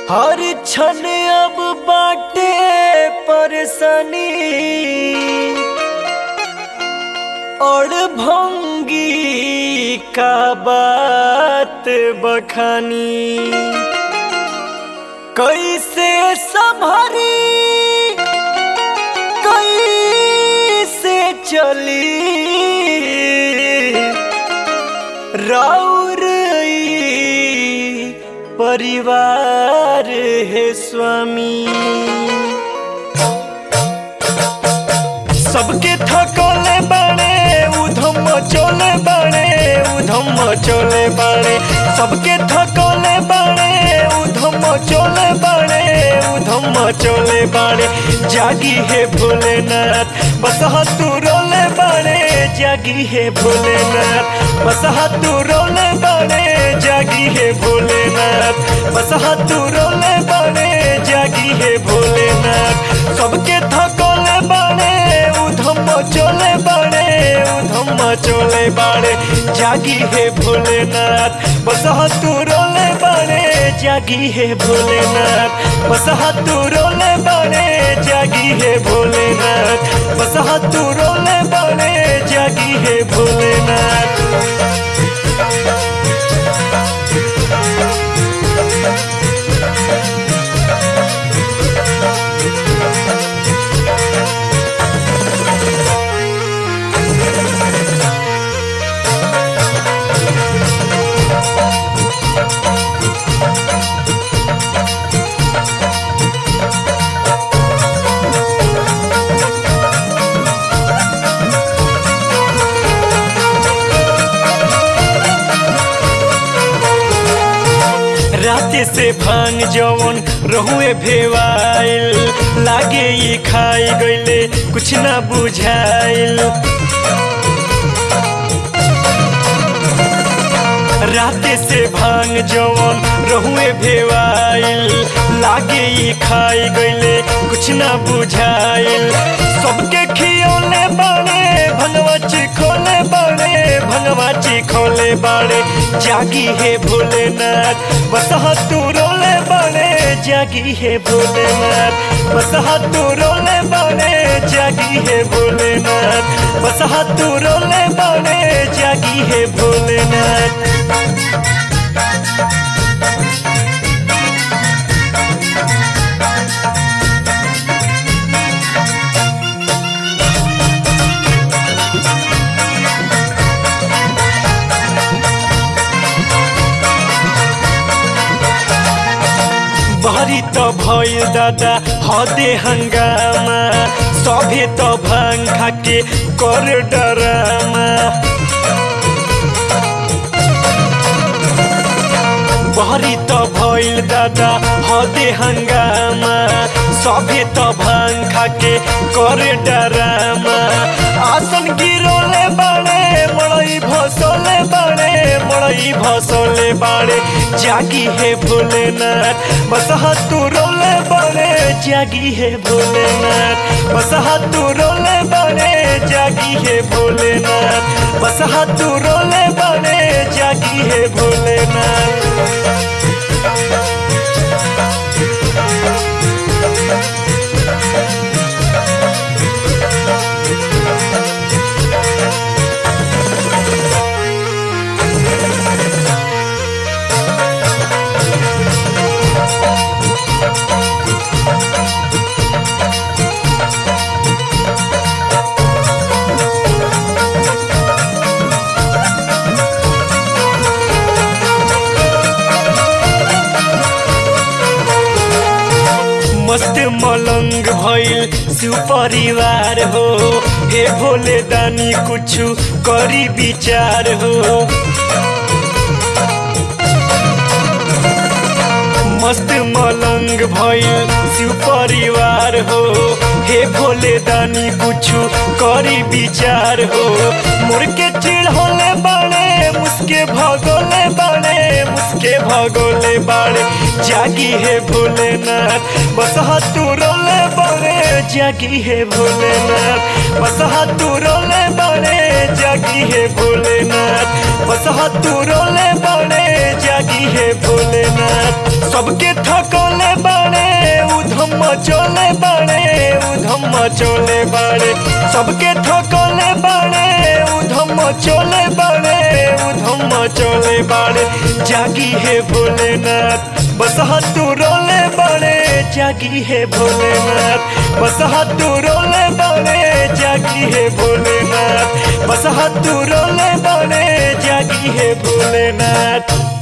हर क्षण अब बाटे परेशानी और भंगी का बात बखानी कैसे संभरी कैसे चली राउर ई परिवार है स्वामी सबके थकले बाड़े उधम चले बाड़े उधम चले बाड़े सबके थकले बाड़े उधम चले बाड़े उधम चले बाड़े जागी है भोलेनाथ बस तू रोले बाड़े जागी है भोलेनाथ बस तू रोले बाड़े जागी है भोलेनाथ बस तू रोले बाड़े जागी है भोलेनाथ सबके थकले बाड़े उधम चले बाड़े उधम चले बाड़े जागी है भोलेनाथ बस तू रोले बाड़े जागी है भोलेनाथ बस तू रोले बाड़े जागी है भोलेनाथ बस तू रोले बाड़े जागी है भोलेनाथ राते से भांग जवन रहुए भेवाइल लागे ये खाई गईले कुछ ना बुझाइल राते से भांग जवन रहुए भेवाइल लागे ये खाई गईले कुछ ना बुझाइल सबके खियोले बाड़े भंगवा खोले बाड़े भंगवा खोले बाड़े जागी है भोलेनाथ बस तू रोले बाड़े जागी है भोलेनाथ बस तू रोले बाड़े जागी है भोलेनाथ बस तू रोले बाड़े जागी है भोलेनाथ बहरी तो भइल दादा हदे हंगामा सभे तो भांग खाके कर डरामा बहरी तो भइल दादा हदे हंगामा सभे तो भांग खाके कर डरामा आसन गिरोले बाड़े मड़ई भसोले बाड़े मड़ई भसोले बाड़े जागी है भोलेनाथ बस तू रोले बाड़े जागी है भोलेनाथ बस तू रोले बाड़े जागी है भोलेनाथ बस तू रोले बाड़े जागी है भोलेनाथ मस्त मलंग भइल शिव परिवार हो हे भोले दानी कुछु करी विचार हो मस्त मलंग भइल शिव परिवार हो हे भोले दानी कुछु करी विचार हो मोर के चिढ़ोले बाड़े मुस्के भगोले बाड़े मुस्के भगोले बाड़े जागी है भोलेनाथ बस तू रोले बाड़े जागी है भोलेनाथ बस तू रोले बाड़े जागी है भोलेनाथ बस हाथ रोले बाड़े जागी है भोलेनाथ सबके थकोले बाड़े उधम चोले बाड़े उधम चोले बाड़े सबके थकोले बाड़े उधम चोले बाड़े उधम चोले बाड़े जागी है भोलेनाथ बस हाथ रोले बाड़े जागी है भोलेनाथ बस हाथ रोले बाड़े जागी है भोलेनाथ बस हाथ रोले बाड़े जागी है भोलेनाथ